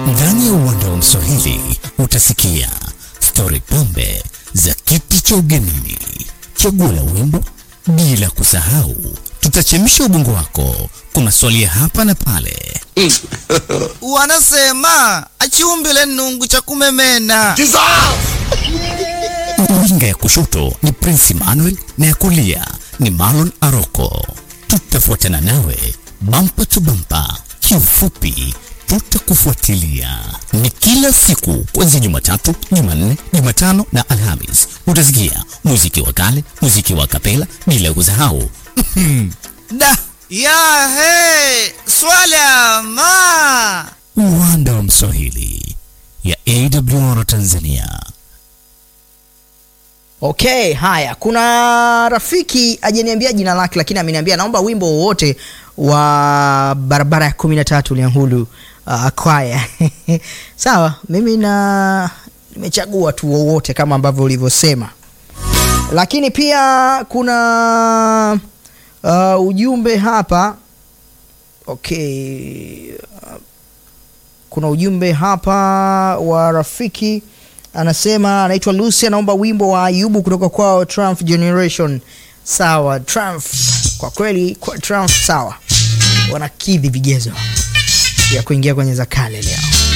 Ndani ya uwanda wa Mswahili utasikia stori pombe za kiti cha ugenini, chaguo la wimbo, bila kusahau tutachemsha ubongo wako kwa maswali ya hapa na pale. Wanasema achiumbile nungu cha kumemena. Winga ya kushoto ni Prince Emmanuel na ya kulia ni Marlon Aroko. Tutafuatana nawe bampa tu bampa, kiufupi tutakufuatilia. Ni kila siku kuanzia Jumatatu, Jumanne, Jumatano na Alhamis. Utasikia muziki wa kale, muziki wa kapela, bila kusahau Da ya he swala ma uwanda wa Mswahili ya AWR Tanzania. Okay, haya, kuna rafiki ajaniambia jina lake, lakini ameniambia naomba wimbo wowote wa barabara ya kumi na tatu Liangulu uh, kwaya sawa, mimi na nimechagua tu wowote kama ambavyo ulivyosema, lakini pia kuna uh, ujumbe hapa okay. uh, kuna ujumbe hapa wa rafiki anasema anaitwa Lucy, anaomba wimbo wa Ayubu kutoka kwao Triumph Generation. Sawa, Triumph kwa kweli, kwa Triumph sawa, wanakidhi vigezo vya kuingia kwenye za kale leo.